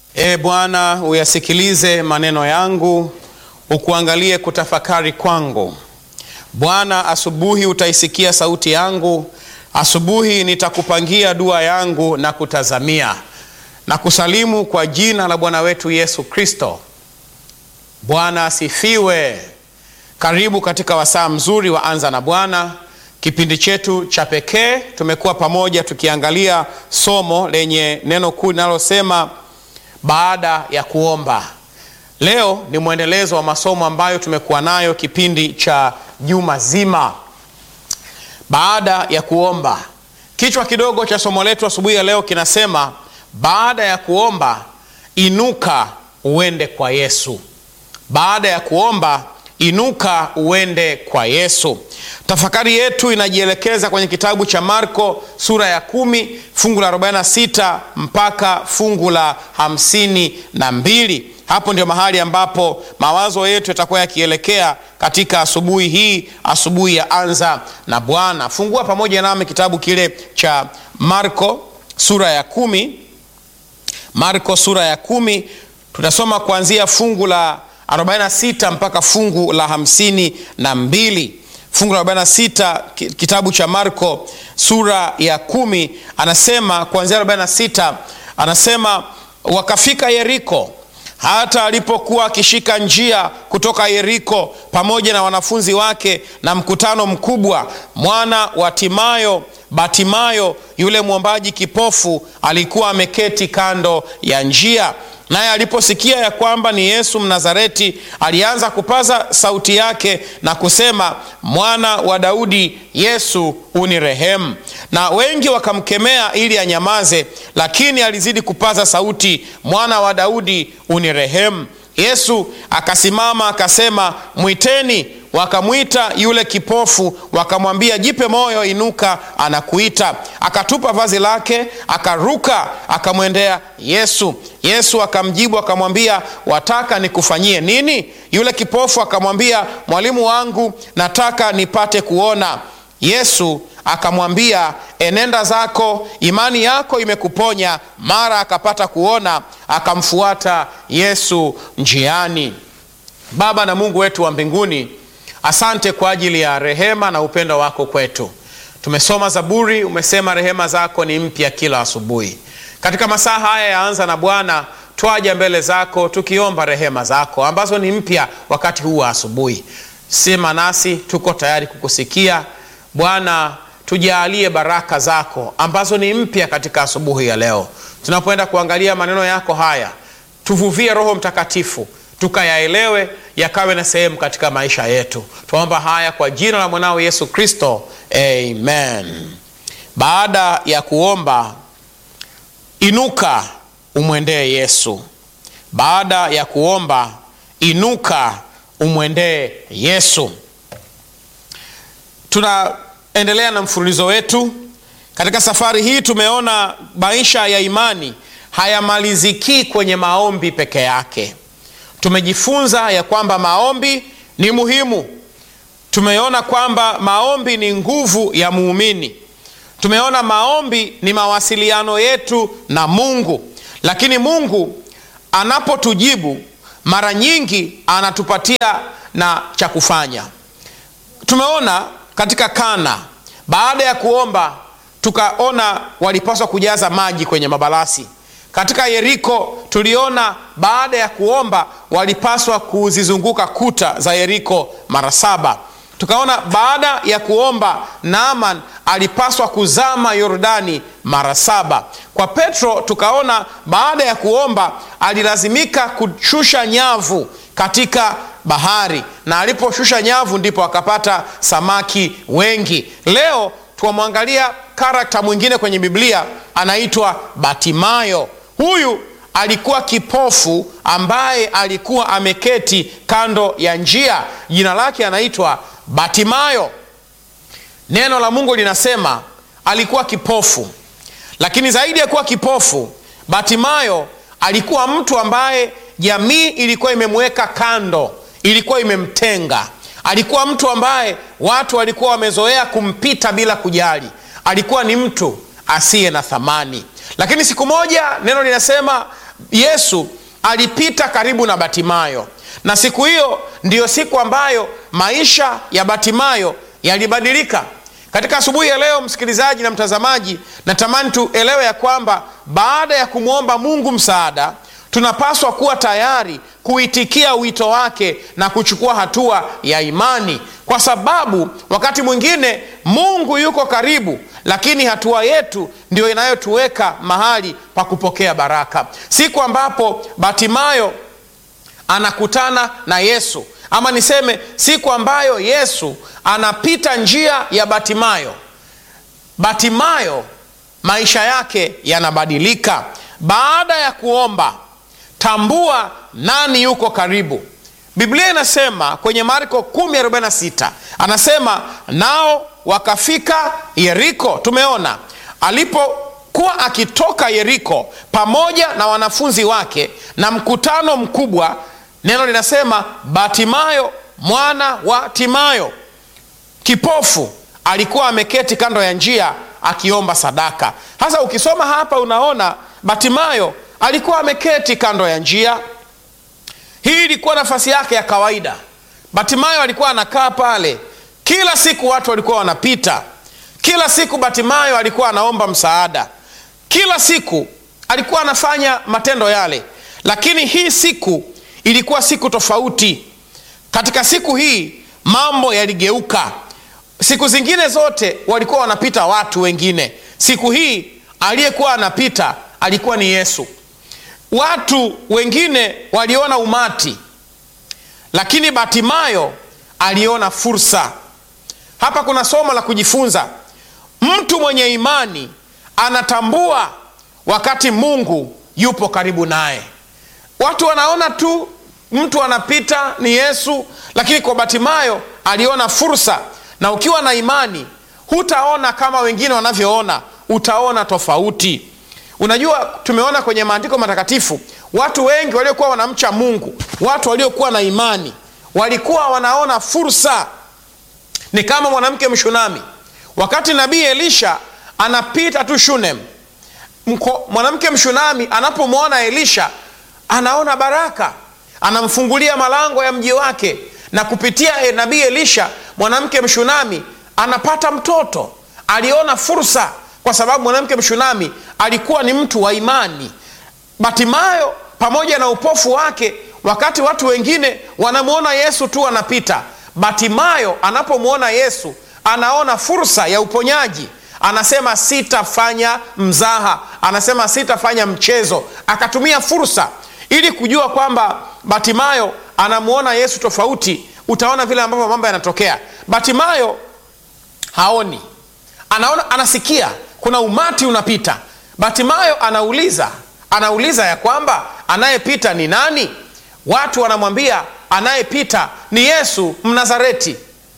E Bwana, uyasikilize maneno yangu, ukuangalie kutafakari kwangu. Bwana, asubuhi utaisikia sauti yangu, asubuhi nitakupangia dua yangu na kutazamia na kusalimu kwa jina la Bwana wetu Yesu Kristo. Bwana asifiwe. Karibu katika wasaa mzuri wa Anza na Bwana, kipindi chetu cha pekee. Tumekuwa pamoja tukiangalia somo lenye neno kuu linalosema baada ya kuomba. Leo ni mwendelezo wa masomo ambayo tumekuwa nayo kipindi cha juma zima, baada ya kuomba. Kichwa kidogo cha somo letu asubuhi ya leo kinasema baada ya kuomba inuka uende kwa Yesu. Baada ya kuomba inuka uende kwa Yesu. Tafakari yetu inajielekeza kwenye kitabu cha Marko sura ya kumi fungu la 46 mpaka fungu la hamsini na mbili. Hapo ndio mahali ambapo mawazo yetu yatakuwa yakielekea katika asubuhi hii, asubuhi ya Anza na Bwana. Fungua pamoja nami kitabu kile cha Marko sura ya kumi. Marko sura ya kumi tutasoma kuanzia fungu la 46 mpaka fungu la hamsini na mbili. Fungu la 46 kitabu cha Marko sura ya kumi anasema kuanzia 46, anasema wakafika Yeriko. Hata alipokuwa akishika njia kutoka Yeriko pamoja na wanafunzi wake na mkutano mkubwa, mwana wa Timayo Batimayo yule mwombaji kipofu alikuwa ameketi kando ya njia. Naye aliposikia ya kwamba ni Yesu Mnazareti, alianza kupaza sauti yake na kusema, mwana wa Daudi, Yesu unirehemu. Na wengi wakamkemea ili anyamaze, lakini alizidi kupaza sauti, mwana wa Daudi unirehemu. Yesu akasimama akasema, mwiteni. Wakamwita yule kipofu, wakamwambia, jipe moyo, inuka, anakuita. Akatupa vazi lake, akaruka, akamwendea Yesu. Yesu akamjibu akamwambia, wataka nikufanyie nini? Yule kipofu akamwambia, mwalimu wangu, nataka nipate kuona. Yesu akamwambia, enenda zako, imani yako imekuponya. Mara akapata kuona, akamfuata Yesu njiani. Baba na Mungu wetu wa mbinguni, asante kwa ajili ya rehema na upendo wako kwetu. Tumesoma Zaburi, umesema rehema zako ni mpya kila asubuhi. Katika masaa haya ya Anza na Bwana, twaja mbele zako tukiomba rehema zako ambazo ni mpya wakati huu wa asubuhi. Sema nasi, tuko tayari kukusikia Bwana. Tujaalie baraka zako ambazo ni mpya katika asubuhi ya leo. Tunapoenda kuangalia maneno yako haya, tuvuvie Roho Mtakatifu tukayaelewe yakawe na sehemu katika maisha yetu. Tunaomba haya kwa jina la mwanao Yesu Kristo, amen. Baada ya kuomba inuka umwendee Yesu. Baada ya kuomba inuka umwendee Yesu. Tunaendelea na mfululizo wetu katika safari hii. Tumeona maisha ya imani hayamaliziki kwenye maombi peke yake. Tumejifunza ya kwamba maombi ni muhimu. Tumeona kwamba maombi ni nguvu ya muumini. Tumeona maombi ni mawasiliano yetu na Mungu, lakini Mungu anapotujibu mara nyingi anatupatia na cha kufanya. Tumeona katika Kana, baada ya kuomba, tukaona walipaswa kujaza maji kwenye mabalasi. Katika Yeriko tuliona baada ya kuomba walipaswa kuzizunguka kuta za Yeriko mara saba. Tukaona baada ya kuomba Naaman alipaswa kuzama Yordani mara saba. Kwa Petro tukaona baada ya kuomba alilazimika kushusha nyavu katika bahari, na aliposhusha nyavu ndipo akapata samaki wengi. Leo tuwamwangalia karakta mwingine kwenye Biblia anaitwa Batimayo. Huyu alikuwa kipofu ambaye alikuwa ameketi kando ya njia. Jina lake anaitwa Batimayo. Neno la Mungu linasema alikuwa kipofu, lakini zaidi ya kuwa kipofu, Batimayo alikuwa mtu ambaye jamii ilikuwa imemweka kando, ilikuwa imemtenga. Alikuwa mtu ambaye watu walikuwa wamezoea kumpita bila kujali. Alikuwa ni mtu asiye na thamani. Lakini siku moja neno linasema yesu alipita karibu na batimayo na siku hiyo ndiyo siku ambayo maisha ya batimayo yalibadilika katika asubuhi ya leo msikilizaji na mtazamaji natamani tuelewe ya kwamba baada ya kumwomba mungu msaada tunapaswa kuwa tayari kuitikia wito wake na kuchukua hatua ya imani kwa sababu wakati mwingine mungu yuko karibu lakini hatua yetu ndio inayotuweka mahali pa kupokea baraka siku ambapo batimayo anakutana na yesu ama niseme siku ambayo yesu anapita njia ya batimayo batimayo maisha yake yanabadilika baada ya kuomba tambua nani yuko karibu biblia inasema kwenye marko 146 anasema nao wakafika yeriko tumeona alipokuwa akitoka yeriko pamoja na wanafunzi wake na mkutano mkubwa neno linasema batimayo mwana wa timayo kipofu alikuwa ameketi kando ya njia akiomba sadaka sasa ukisoma hapa unaona batimayo alikuwa ameketi kando ya njia hii ilikuwa nafasi yake ya kawaida batimayo alikuwa anakaa pale kila siku watu walikuwa wanapita kila siku batimayo alikuwa anaomba msaada kila siku alikuwa anafanya matendo yale lakini hii siku ilikuwa siku tofauti katika siku hii mambo yaligeuka siku zingine zote walikuwa wanapita watu wengine siku hii aliyekuwa anapita alikuwa ni yesu watu wengine waliona umati lakini batimayo aliona fursa hapa kuna somo la kujifunza mtu mwenye imani anatambua wakati mungu yupo karibu naye watu wanaona tu mtu anapita ni yesu lakini kwa batimayo aliona fursa na ukiwa na imani hutaona kama wengine wanavyoona utaona tofauti unajua tumeona kwenye maandiko matakatifu watu wengi waliokuwa wanamcha mungu watu waliokuwa na imani walikuwa wanaona fursa ni kama mwanamke mshunami wakati nabii elisha anapita tu shunem mwanamke mshunami anapomwona elisha anaona baraka anamfungulia malango ya mji wake na kupitia e, nabii elisha mwanamke mshunami anapata mtoto aliona fursa kwa sababu mwanamke mshunami alikuwa ni mtu wa imani batimayo pamoja na upofu wake wakati watu wengine wanamwona yesu tu anapita batimayo anapomwona yesu anaona fursa ya uponyaji anasema sitafanya mzaha anasema sitafanya mchezo akatumia fursa ili kujua kwamba batimayo anamwona yesu tofauti utaona vile ambavyo mambo yanatokea batimayo haoni anaona anasikia kuna umati unapita batimayo anauliza anauliza ya kwamba anayepita ni nani watu wanamwambia anayepita ni yesu mnazareti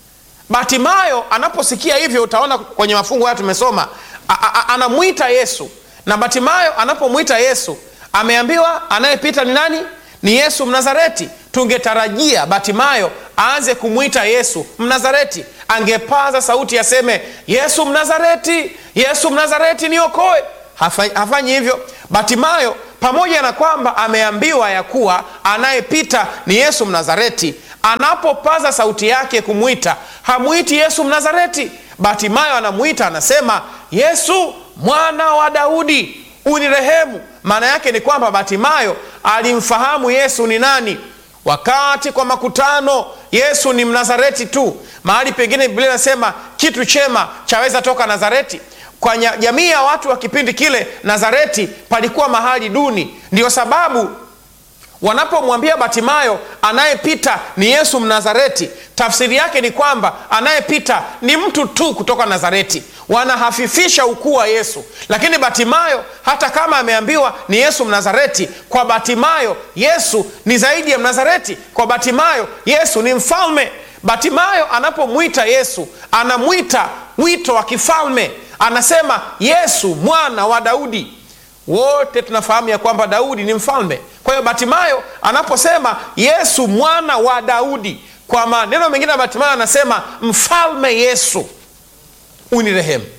batimayo anaposikia hivyo utaona kwenye mafungu haya tumesoma anamwita yesu na batimayo anapomwita yesu ameambiwa anayepita ni nani ni yesu mnazareti tungetarajia batimayo aanze kumwita yesu mnazareti angepaza sauti aseme yesu mnazareti yesu mnazareti niokoe hafanyi hivyo batimayo pamoja na kwamba ameambiwa ya kuwa anayepita ni yesu mnazareti anapopaza sauti yake kumwita hamwiti yesu mnazareti batimayo anamwita anasema yesu mwana wa daudi unirehemu maana yake ni kwamba batimayo alimfahamu yesu ni nani wakati kwa makutano yesu ni mnazareti tu mahali pengine biblia inasema kitu chema chaweza toka nazareti kwa jamii ya watu wa kipindi kile nazareti palikuwa mahali duni ndiyo sababu wanapomwambia batimayo anayepita ni yesu mnazareti tafsiri yake ni kwamba anayepita ni mtu tu kutoka nazareti wanahafifisha ukuu wa yesu lakini batimayo hata kama ameambiwa ni yesu mnazareti kwa batimayo yesu ni zaidi ya mnazareti kwa batimayo yesu ni mfalme batimayo anapomwita yesu anamwita wito wa kifalme anasema yesu mwana wa daudi wote tunafahamu ya kwamba daudi ni mfalme kwa hiyo batimayo anaposema yesu mwana wa daudi kwa maneno mengine ya batimayo anasema mfalme yesu unirehemu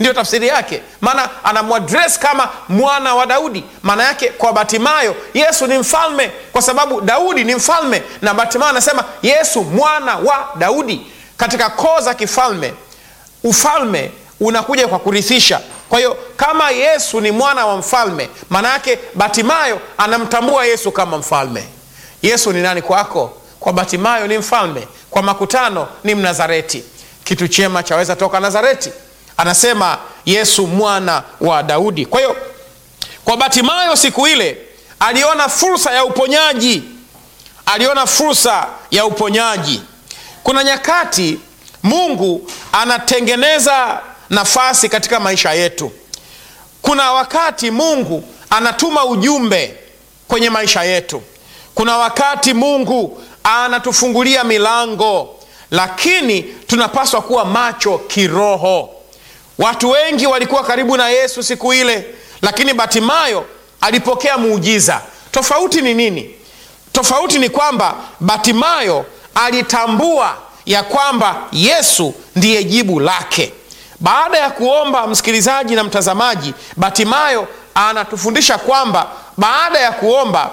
ndiyo tafsiri yake maana anamwadres kama mwana wa daudi maana yake kwa batimayo yesu ni mfalme kwa sababu daudi ni mfalme na batimayo anasema yesu mwana wa daudi katika koo za kifalme ufalme unakuja kwa kurithisha kwa hiyo kama yesu ni mwana wa mfalme maana yake batimayo anamtambua yesu kama mfalme yesu ni nani kwako kwa batimayo ni mfalme kwa makutano ni mnazareti kitu chema chaweza toka nazareti anasema yesu mwana wa daudi kwa hiyo kwa batimayo siku ile aliona fursa ya uponyaji aliona fursa ya uponyaji kuna nyakati mungu anatengeneza nafasi katika maisha yetu kuna wakati mungu anatuma ujumbe kwenye maisha yetu kuna wakati mungu anatufungulia milango lakini tunapaswa kuwa macho kiroho watu wengi walikuwa karibu na yesu siku ile lakini batimayo alipokea muujiza tofauti ni nini tofauti ni kwamba batimayo alitambua ya kwamba yesu ndiye jibu lake baada ya kuomba msikilizaji na mtazamaji batimayo anatufundisha kwamba baada ya kuomba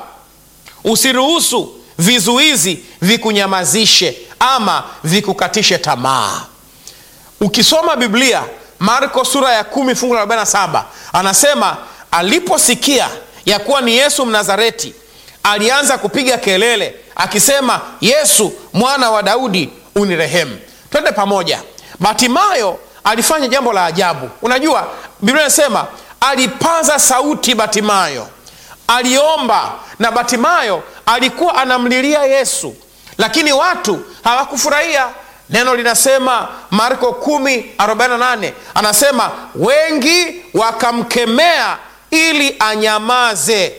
usiruhusu vizuizi vikunyamazishe ama vikukatishe tamaa ukisoma biblia marko sura ya 1 fungu la 47 anasema aliposikia ya kuwa ni yesu mnazareti alianza kupiga kelele akisema yesu mwana wa daudi unirehemu twende pamoja batimayo alifanya jambo la ajabu unajua biblia inasema alipaza sauti batimayo aliomba na batimayo alikuwa anamlilia yesu lakini watu hawakufurahia neno linasema marko 148 anasema wengi wakamkemea ili anyamaze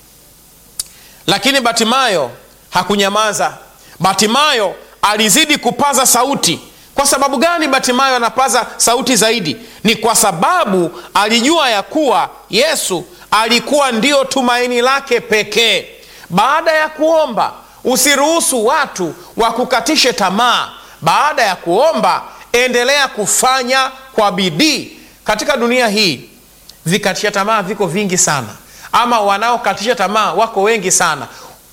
lakini batimayo hakunyamaza batimayo alizidi kupaza sauti kwa sababu gani batimayo anapaza sauti zaidi ni kwa sababu alijua ya kuwa yesu alikuwa ndio tumaini lake pekee baada ya kuomba usiruhusu watu wakukatishe tamaa baada ya kuomba endelea kufanya kwa bidii katika dunia hii vikatisha tamaa viko vingi sana ama wanaokatisha tamaa wako wengi sana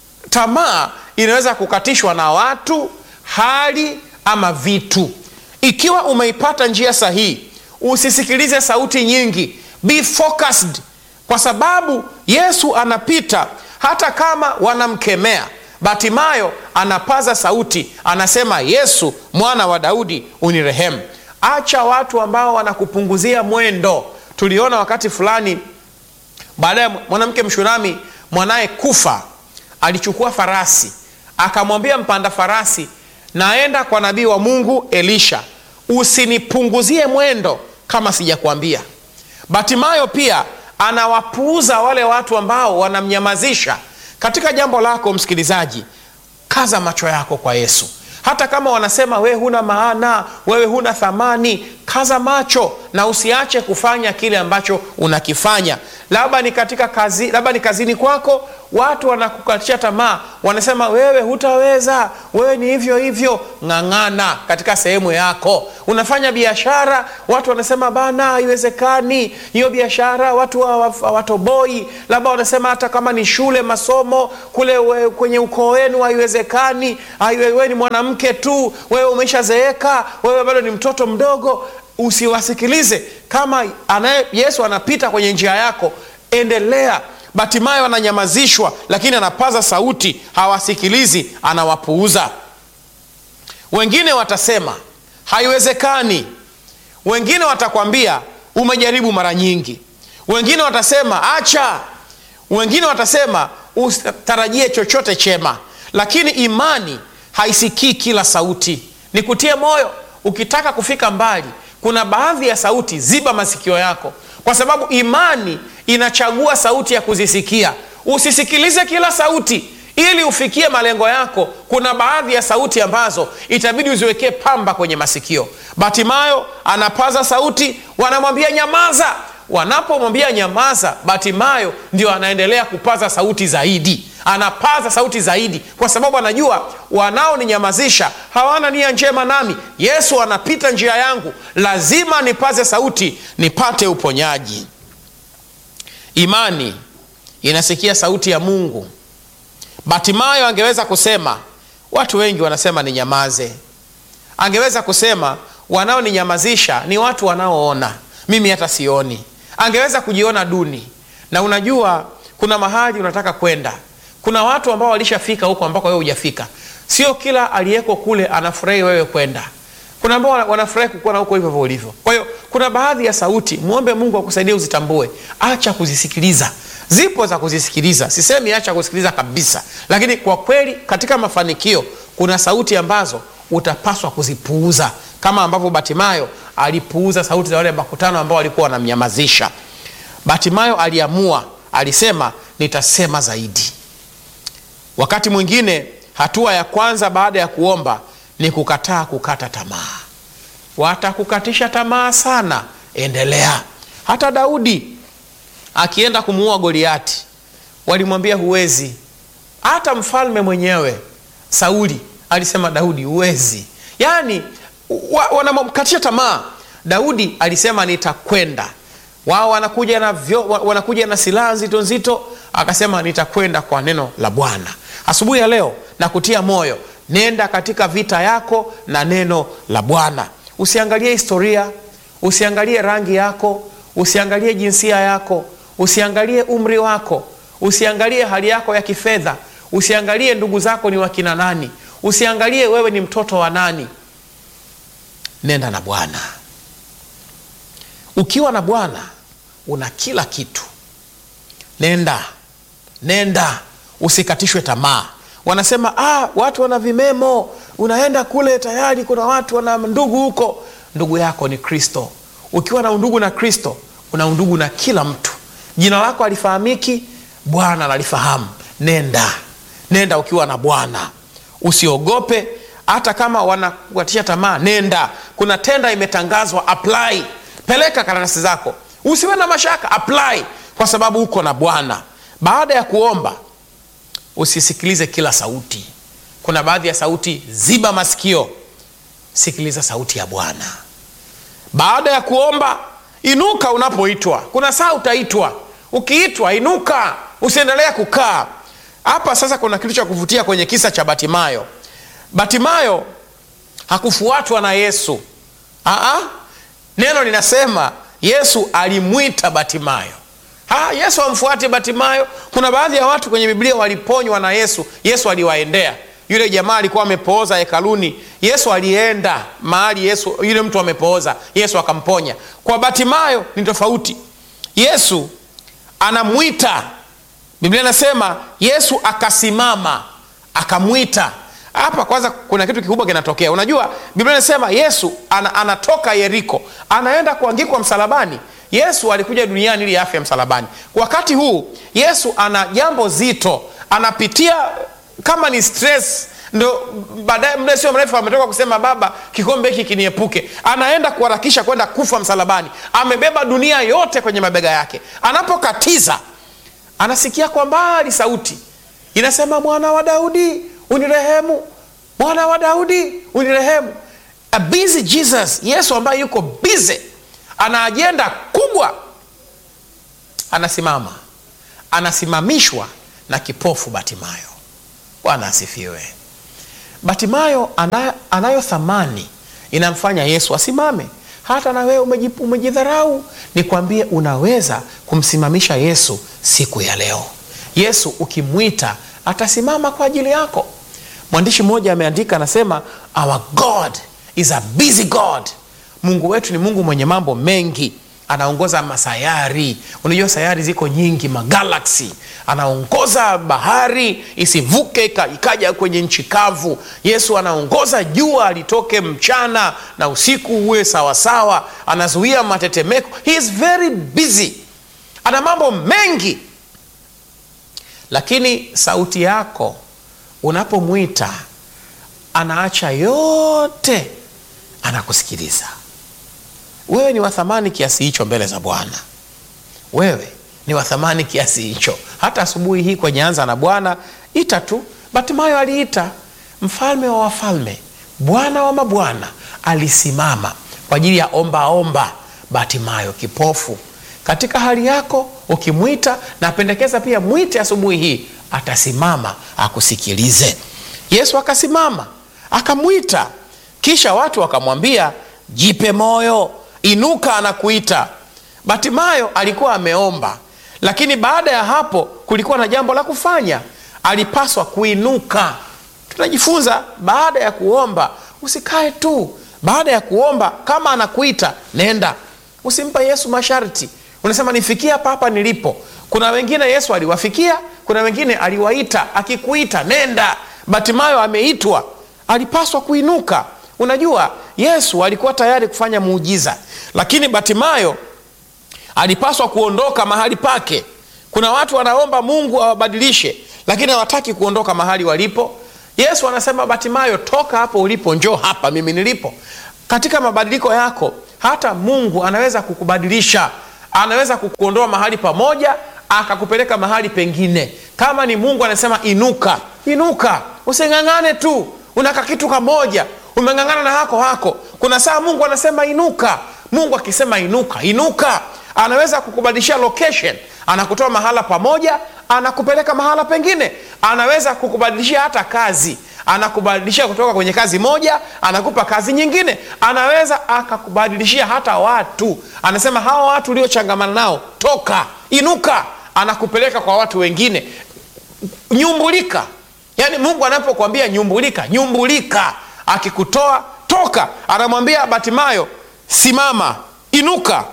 tamaa inaweza kukatishwa na watu hali ama vitu ikiwa umeipata njia sahihi usisikilize sauti nyingi be focused kwa sababu yesu anapita hata kama wanamkemea batimayo anapaza sauti anasema yesu mwana wa daudi unirehemu acha watu ambao wanakupunguzia mwendo tuliona wakati fulani baadaye mwanamke mshurami mwanaye kufa alichukua farasi akamwambia mpanda farasi naenda kwa nabii wa mungu elisha usinipunguzie mwendo kama sijakwambia batimayo pia anawapuuza wale watu ambao wanamnyamazisha katika jambo lako msikilizaji kaza macho yako kwa yesu hata kama wanasema wewe huna maana wewe huna thamani kaza macho na usiache kufanya kile ambacho unakifanya labda ni katika kazi labda ni kazini kwako watu wanakukatisha tamaa wanasema wewe hutaweza wewe ni hivyo hivyo ng'ang'ana katika sehemu yako unafanya biashara watu wanasema bana haiwezekani hiyo biashara watu hawatoboi labda wanasema hata kama ni shule masomo kule we, kwenye ukoo wenu haiwezekani wewe ni mwanamke tu wewe umeshazeeka wewe bado ni mtoto mdogo usiwasikilize kama anaye yesu anapita kwenye njia yako endelea batimayo ananyamazishwa lakini anapaza sauti hawasikilizi anawapuuza wengine watasema haiwezekani wengine watakwambia umejaribu mara nyingi wengine watasema acha wengine watasema usitarajie chochote chema lakini imani haisikii kila sauti nikutie moyo ukitaka kufika mbali kuna baadhi ya sauti ziba masikio yako kwa sababu imani inachagua sauti ya kuzisikia usisikilize kila sauti ili ufikie malengo yako kuna baadhi ya sauti ambazo itabidi uziwekee pamba kwenye masikio batimayo anapaza sauti wanamwambia nyamaza wanapomwambia nyamaza, Batimayo ndio anaendelea kupaza sauti zaidi, anapaza sauti zaidi, kwa sababu anajua wanaoninyamazisha hawana nia njema nami. Yesu anapita njia yangu, lazima nipaze sauti nipate uponyaji. Imani inasikia sauti ya Mungu. Batimayo angeweza kusema watu wengi wanasema ninyamaze. Angeweza kusema wanaoninyamazisha ni watu wanaoona, mimi hata sioni. Angeweza kujiona duni. Na unajua kuna mahali unataka kwenda, kuna watu ambao walishafika huko ambako wewe hujafika. Sio kila aliyeko kule anafurahi wewe kwenda. Kuna ambao wanafurahi kukuona huko hivyo ulivyo. Kwa hiyo kuna baadhi ya sauti, mwombe Mungu akusaidie uzitambue. Acha kuzisikiliza. Zipo za kuzisikiliza, sisemi acha kusikiliza kabisa, lakini kwa kweli katika mafanikio kuna sauti ambazo utapaswa kuzipuuza, kama ambavyo Batimayo alipuuza sauti za wale makutano ambao walikuwa wanamnyamazisha. Batimayo aliamua, alisema nitasema zaidi. Wakati mwingine hatua ya kwanza baada ya kuomba ni kukataa kukata tamaa. Watakukatisha tamaa sana, endelea. Hata Daudi akienda kumuua Goliati walimwambia huwezi. Hata mfalme mwenyewe Sauli alisema Daudi huwezi, yaani wa, wanamkatisha tamaa. Daudi alisema nitakwenda. Wao wanakuja na vyo, wanakuja na silaha nzito nzito, akasema nitakwenda kwa neno la Bwana. Asubuhi ya leo na kutia moyo, nenda katika vita yako na neno la Bwana. Usiangalie historia, usiangalie rangi yako, usiangalie jinsia yako usiangalie umri wako, usiangalie hali yako ya kifedha, usiangalie ndugu zako ni wakina nani, usiangalie wewe ni mtoto wa nani. Nenda na Bwana. Ukiwa na Bwana una kila kitu. Nenda, nenda, usikatishwe tamaa. Wanasema ah, watu wana vimemo, unaenda kule tayari kuna watu wana ndugu huko. Ndugu yako ni Kristo. Ukiwa na undugu na Kristo una undugu na kila mtu. Jina lako alifahamiki, Bwana analifahamu. Nenda, nenda ukiwa na Bwana, usiogope. Hata kama wanakukatisha tamaa, nenda. Kuna tenda imetangazwa, apply, peleka karatasi zako, usiwe na mashaka, apply kwa sababu uko na Bwana. Baada ya kuomba, usisikilize kila sauti. Kuna baadhi ya sauti, ziba masikio, sikiliza sauti ya Bwana. Baada ya kuomba Inuka unapoitwa. Kuna saa utaitwa, ukiitwa inuka, usiendelee kukaa hapa. Sasa kuna kitu cha kuvutia kwenye kisa cha Batimayo. Batimayo hakufuatwa na Yesu. Aa, neno linasema Yesu alimwita Batimayo. Ha, Yesu amfuate Batimayo. Kuna baadhi ya watu kwenye Biblia waliponywa na Yesu. Yesu aliwaendea. Yule jamaa alikuwa amepooza hekaluni, Yesu alienda mahali Yesu yule mtu amepooza, Yesu akamponya. Kwa Batimayo ni tofauti. Yesu anamwita, Biblia inasema Yesu akasimama akamwita. Hapa kwanza kuna kitu kikubwa kinatokea. Unajua Biblia inasema Yesu ana, anatoka Yeriko anaenda kuangikwa msalabani. Yesu alikuja duniani ili afe msalabani. Wakati huu Yesu ana jambo zito, anapitia kama ni stress ndo baadaye muda sio mrefu ametoka kusema Baba, kikombe hiki kiniepuke. Anaenda kuharakisha kwenda kufa msalabani, amebeba dunia yote kwenye mabega yake. Anapokatiza anasikia kwa mbali sauti inasema, mwana wa Daudi unirehemu, mwana wa Daudi unirehemu. A busy Jesus, Yesu ambaye yuko busy, ana ajenda kubwa, anasimama, anasimamishwa na kipofu Batimayo. Bwana asifiwe. Batimayo ana, anayo thamani inamfanya Yesu asimame. Hata na wewe umejidharau, nikwambie, unaweza kumsimamisha Yesu siku ya leo. Yesu ukimwita atasimama kwa ajili yako. Mwandishi mmoja ameandika, anasema our God is a busy God. Mungu wetu ni Mungu mwenye mambo mengi anaongoza masayari. Unajua sayari ziko nyingi, magalaksi. Anaongoza bahari isivuke ikaja kwenye nchi kavu. Yesu anaongoza jua litoke mchana na usiku uwe sawasawa. Anazuia matetemeko. He is very busy, ana mambo mengi, lakini sauti yako unapomwita anaacha yote, anakusikiliza. Wewe ni wa thamani kiasi hicho mbele za Bwana. wewe ni wa thamani kiasi hicho. Hata asubuhi hii kwenye anza na Bwana, ita tu. Batimayo aliita, mfalme wa wafalme, Bwana wa mabwana alisimama kwa ajili ya omba omba. Batimayo kipofu, katika hali yako ukimwita, napendekeza pia mwite asubuhi hii, atasimama akusikilize. Yesu akasimama akamwita, kisha watu wakamwambia, jipe moyo, inuka, anakuita. Batimayo alikuwa ameomba, lakini baada ya hapo kulikuwa na jambo la kufanya. Alipaswa kuinuka. Tunajifunza baada ya kuomba usikae tu. Baada ya kuomba, kama anakuita nenda, usimpa Yesu masharti. Unasema nifikie hapa hapa nilipo. Kuna wengine Yesu aliwafikia, kuna wengine aliwaita. Akikuita nenda. Batimayo ameitwa, alipaswa kuinuka. Unajua Yesu alikuwa tayari kufanya muujiza, lakini Batimayo alipaswa kuondoka mahali pake. Kuna watu wanaomba Mungu awabadilishe, lakini hawataki kuondoka mahali walipo. Yesu anasema Batimayo, toka hapo ulipo, njoo hapa mimi nilipo. Katika mabadiliko yako, hata Mungu anaweza kukubadilisha, anaweza kukuondoa mahali pamoja akakupeleka mahali pengine. Kama ni Mungu anasema inuka, inuka, using'ang'ane tu unaka kitu kamoja, umeng'ang'ana na hako hako. Kuna saa Mungu anasema inuka. Mungu akisema inuka, inuka anaweza kukubadilishia location, anakutoa mahala pamoja anakupeleka mahala pengine. Anaweza kukubadilishia hata kazi, anakubadilishia kutoka kwenye kazi moja anakupa kazi nyingine. Anaweza akakubadilishia hata watu, anasema hawa watu uliochangamana nao toka, inuka, anakupeleka kwa watu wengine. Nyumbulika, yaani Mungu anapokuambia nyumbulika, nyumbulika. Akikutoa toka, anamwambia Batimayo simama, inuka.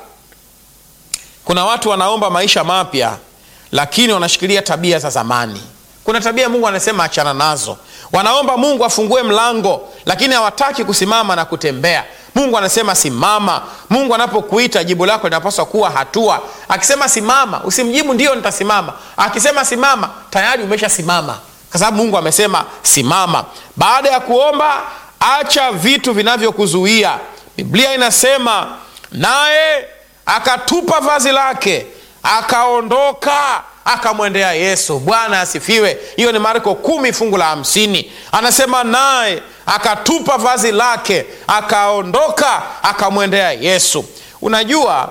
Kuna watu wanaomba maisha mapya lakini wanashikilia tabia za zamani. Kuna tabia Mungu anasema achana nazo. Wanaomba Mungu afungue mlango, lakini hawataki kusimama na kutembea. Mungu anasema simama. Mungu anapokuita jibu lako linapaswa kuwa hatua. Akisema simama, usimjibu ndio nitasimama. Akisema simama, tayari umeshasimama, kwa sababu Mungu amesema simama. Baada ya kuomba, acha vitu vinavyokuzuia. Biblia inasema naye akatupa vazi lake akaondoka akamwendea Yesu. Bwana asifiwe. Hiyo ni Marko kumi fungu la hamsini. Anasema naye akatupa vazi lake akaondoka akamwendea Yesu. Unajua,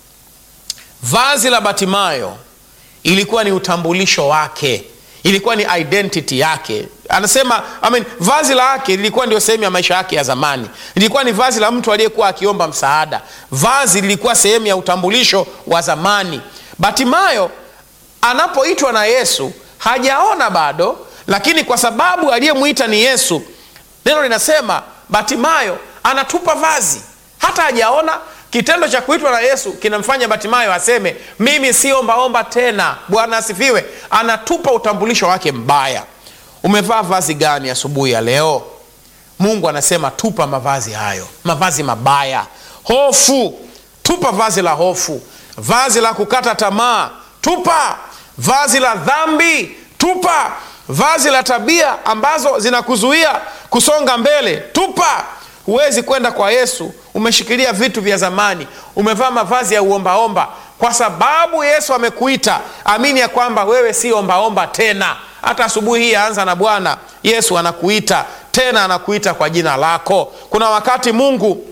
vazi la Batimayo ilikuwa ni utambulisho wake, ilikuwa ni identity yake. Anasema I mean, vazi lake lilikuwa ndio sehemu ya maisha yake ya zamani. Lilikuwa ni vazi la mtu aliyekuwa akiomba msaada. Vazi lilikuwa sehemu ya utambulisho wa zamani. Batimayo anapoitwa na Yesu hajaona bado, lakini kwa sababu aliyemwita ni Yesu, neno linasema Batimayo anatupa vazi, hata hajaona. Kitendo cha kuitwa na Yesu kinamfanya Batimayo aseme mimi si ombaomba tena. Bwana asifiwe. Anatupa utambulisho wake mbaya. Umevaa vazi gani asubuhi ya leo? Mungu anasema tupa mavazi hayo, mavazi mabaya. Hofu, tupa vazi la hofu vazi la kukata tamaa tupa. Vazi la dhambi tupa. Vazi la tabia ambazo zinakuzuia kusonga mbele tupa. Huwezi kwenda kwa Yesu umeshikilia vitu vya zamani, umevaa mavazi ya uombaomba. Kwa sababu Yesu amekuita, amini ya kwamba wewe si ombaomba tena. Hata asubuhi hii anza na Bwana Yesu anakuita tena, anakuita kwa jina lako. Kuna wakati Mungu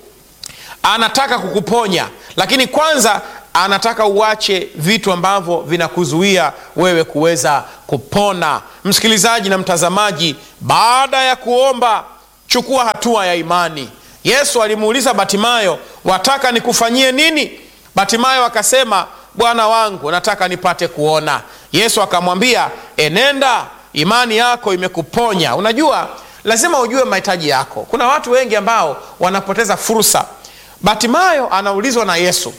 anataka kukuponya, lakini kwanza anataka uache vitu ambavyo vinakuzuia wewe kuweza kupona. Msikilizaji na mtazamaji, baada ya kuomba, chukua hatua ya imani. Yesu alimuuliza Batimayo, wataka nikufanyie nini? Batimayo akasema, Bwana wangu, nataka nipate kuona. Yesu akamwambia, enenda, imani yako imekuponya. Unajua, lazima ujue mahitaji yako. Kuna watu wengi ambao wanapoteza fursa. Batimayo anaulizwa na Yesu,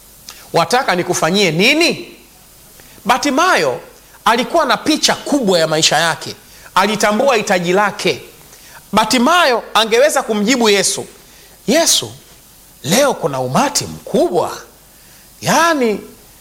wataka nikufanyie nini? Batimayo alikuwa na picha kubwa ya maisha yake, alitambua hitaji lake. Batimayo angeweza kumjibu Yesu, Yesu, leo kuna umati mkubwa, yaani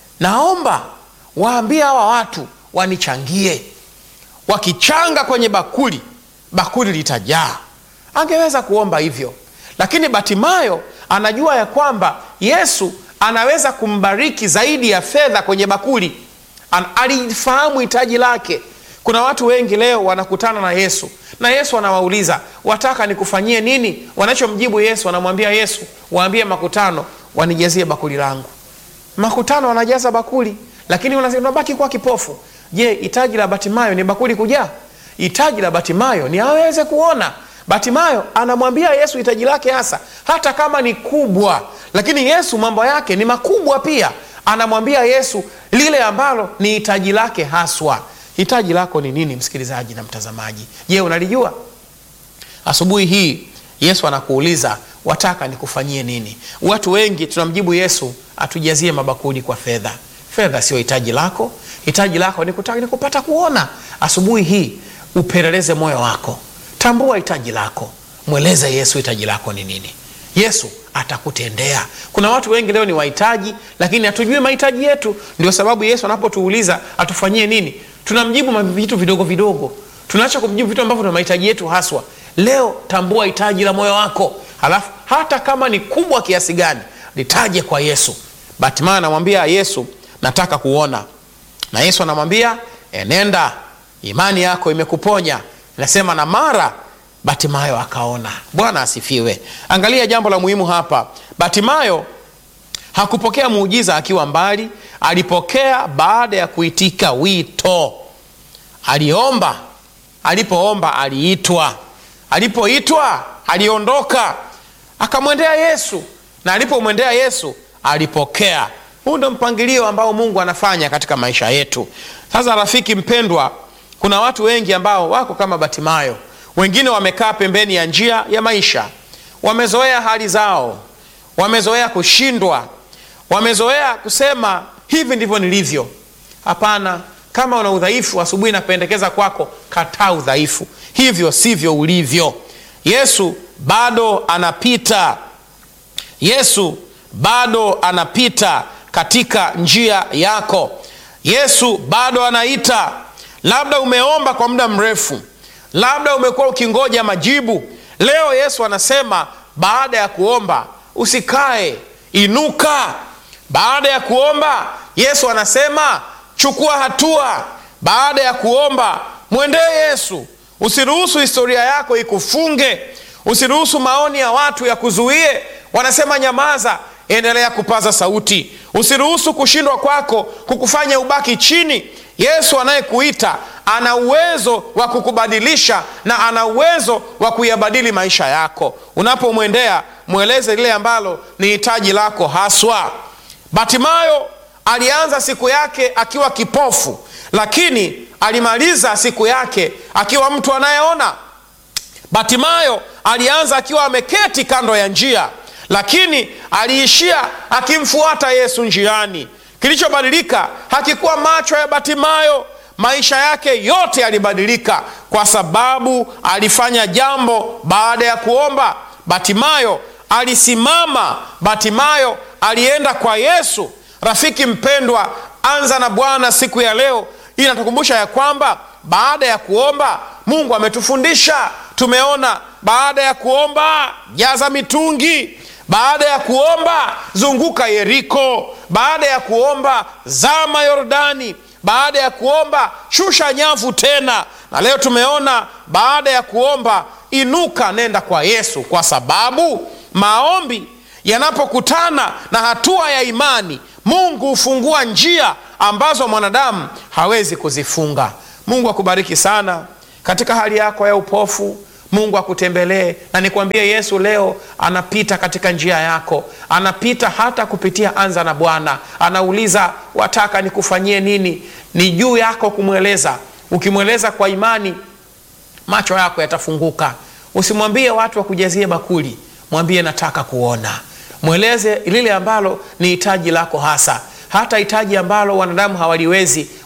naomba waambie hawa watu wanichangie. Wakichanga kwenye bakuli, bakuli litajaa. Angeweza kuomba hivyo, lakini Batimayo anajua ya kwamba Yesu anaweza kumbariki zaidi ya fedha kwenye bakuli. An, alifahamu hitaji lake. Kuna watu wengi leo wanakutana na Yesu na Yesu anawauliza wataka nikufanyie nini? Wanachomjibu Yesu, anamwambia Yesu, waambie makutano wanijazie bakuli langu. Makutano wanajaza bakuli, lakini unabaki kuwa kipofu. Je, hitaji la Batimayo ni bakuli kujaa? Hitaji la Batimayo ni aweze kuona. Batimayo anamwambia Yesu hitaji lake hasa, hata kama ni kubwa, lakini Yesu mambo yake ni makubwa pia. Anamwambia Yesu lile ambalo ni hitaji lake haswa. Hitaji lako ni nini, msikilizaji na mtazamaji? Je, unalijua? Asubuhi hii Yesu anakuuliza wataka nikufanyie nini? Watu wengi tunamjibu Yesu atujazie mabakuli kwa fedha. Fedha sio hitaji lako. Hitaji lako ni kutaka, ni kupata kuona. Asubuhi hii upeleleze moyo wako, tambua hitaji lako, mweleze Yesu hitaji lako ni nini. Yesu atakutendea. Kuna watu wengi leo ni wahitaji, lakini hatujui mahitaji yetu. Ndio sababu Yesu anapotuuliza atufanyie nini, tunamjibu vitu vidogo vidogo, tunaacha kumjibu vitu ambavyo ni mahitaji yetu haswa. Leo tambua hitaji la moyo wako, halafu hata kama ni kubwa kiasi gani litaje kwa Yesu. Batimayo anamwambia Yesu, nataka kuona, na Yesu anamwambia enenda, imani yako imekuponya. Inasema na mara Batimayo akaona. Bwana asifiwe. Angalia jambo la muhimu hapa. Batimayo hakupokea muujiza akiwa mbali, alipokea baada ya kuitika wito. Aliomba, alipoomba aliitwa, alipoitwa aliondoka, akamwendea Yesu, na alipomwendea Yesu alipokea. Huu ndio mpangilio ambao Mungu anafanya katika maisha yetu. Sasa rafiki mpendwa, kuna watu wengi ambao wako kama Batimayo wengine wamekaa pembeni ya njia ya maisha, wamezoea hali zao, wamezoea kushindwa, wamezoea kusema hivi ndivyo nilivyo. Hapana, kama una udhaifu, asubuhi napendekeza kwako, kataa udhaifu. Hivyo sivyo ulivyo. Yesu bado anapita, Yesu bado anapita katika njia yako. Yesu bado anaita. Labda umeomba kwa muda mrefu labda umekuwa ukingoja majibu. Leo Yesu anasema baada ya kuomba usikae, inuka. Baada ya kuomba Yesu anasema chukua hatua. Baada ya kuomba mwendee Yesu. Usiruhusu historia yako ikufunge, usiruhusu maoni ya watu yakuzuie. Wanasema nyamaza, endelea kupaza sauti. Usiruhusu kushindwa kwako kukufanya ubaki chini. Yesu anayekuita ana uwezo wa kukubadilisha na ana uwezo wa kuyabadili maisha yako. Unapomwendea mweleze lile ambalo ni hitaji lako haswa. Batimayo alianza siku yake akiwa kipofu, lakini alimaliza siku yake akiwa mtu anayeona. Batimayo alianza akiwa ameketi kando ya njia, lakini aliishia akimfuata Yesu njiani. Kilichobadilika hakikuwa macho ya Batimayo, maisha yake yote yalibadilika kwa sababu alifanya jambo baada ya kuomba. Batimayo alisimama, Batimayo alienda kwa Yesu. Rafiki mpendwa, anza na Bwana siku ya leo. Inatukumbusha ya kwamba baada ya kuomba Mungu ametufundisha. Tumeona baada ya kuomba jaza mitungi baada ya kuomba zunguka Yeriko. Baada ya kuomba zama Yordani. Baada ya kuomba shusha nyavu tena. Na leo tumeona baada ya kuomba inuka, nenda kwa Yesu, kwa sababu maombi yanapokutana na hatua ya imani, Mungu hufungua njia ambazo mwanadamu hawezi kuzifunga. Mungu akubariki sana katika hali yako ya upofu. Mungu akutembelee na nikwambie, Yesu leo anapita katika njia yako, anapita hata kupitia anza na Bwana. Anauliza, wataka nikufanyie nini? Ni juu yako kumweleza. Ukimweleza kwa imani, macho yako yatafunguka. Usimwambie watu wakujazie bakuli, mwambie nataka kuona. Mweleze lile ambalo ni hitaji lako hasa, hata hitaji ambalo wanadamu hawaliwezi.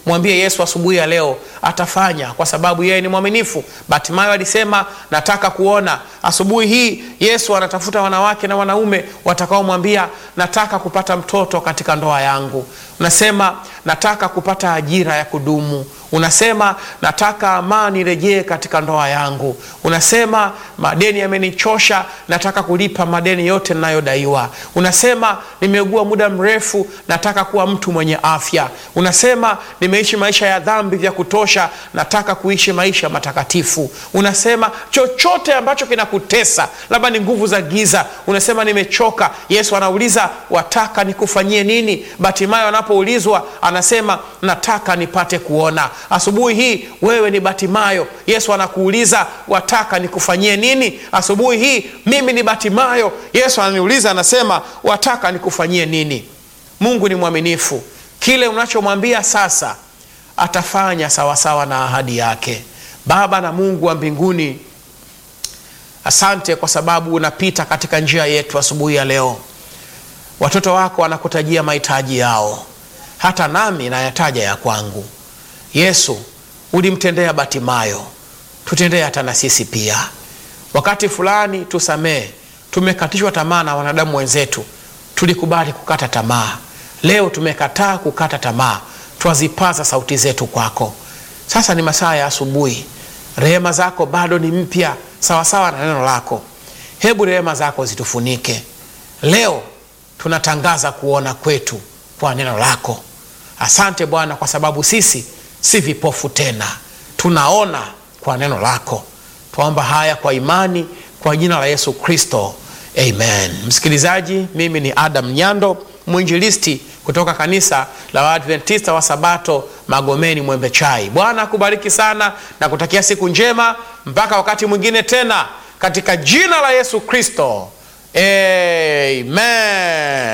mwambie Yesu asubuhi ya leo atafanya, kwa sababu yeye ni mwaminifu. Batimayo alisema nataka kuona. Asubuhi hii Yesu anatafuta wanawake na wanaume watakaomwambia nataka kupata mtoto katika ndoa yangu. Unasema nataka kupata ajira ya kudumu. Unasema nataka amani rejee katika ndoa yangu. Unasema madeni yamenichosha, nataka kulipa madeni yote ninayodaiwa. Unasema nimeugua muda mrefu, nataka kuwa mtu mwenye afya. Unasema nimeishi maisha ya dhambi vya kutosha, nataka kuishi maisha matakatifu. Unasema chochote ambacho kinakutesa, labda ni nguvu za giza, unasema nimechoka. Yesu anauliza wataka nikufanyie nini? Batimayo anapoulizwa anasema nataka nipate kuona. Asubuhi hii wewe ni Batimayo, Yesu anakuuliza wataka nikufanyie nini? Asubuhi hii mimi ni Batimayo, Yesu ananiuliza anasema wataka nikufanyie nini? Mungu ni mwaminifu, kile unachomwambia sasa atafanya sawasawa na ahadi yake. Baba na Mungu wa mbinguni, asante kwa sababu unapita katika njia yetu asubuhi ya leo. Watoto wako wanakutajia mahitaji yao, hata nami nayataja ya kwangu. Yesu, ulimtendea Batimayo, tutendee hata na sisi pia. Wakati fulani tusamee, tumekatishwa tamaa na wanadamu wenzetu, tulikubali kukata tamaa. Leo tumekataa kukata tamaa, twazipaza sauti zetu kwako. Sasa ni masaa ya asubuhi, rehema zako bado ni mpya sawasawa na neno lako. Hebu rehema zako zitufunike leo. Tunatangaza kuona kwetu kwa neno lako. Asante Bwana, kwa sababu sisi si vipofu tena, tunaona kwa neno lako. Twaomba haya kwa imani kwa jina la Yesu Kristo, amen. Msikilizaji, mimi ni Adam Nyando, mwinjilisti kutoka kanisa la Waadventista wa Sabato Magomeni Mwembe Chai. Bwana akubariki sana na kutakia siku njema mpaka wakati mwingine tena, katika jina la Yesu Kristo, amen.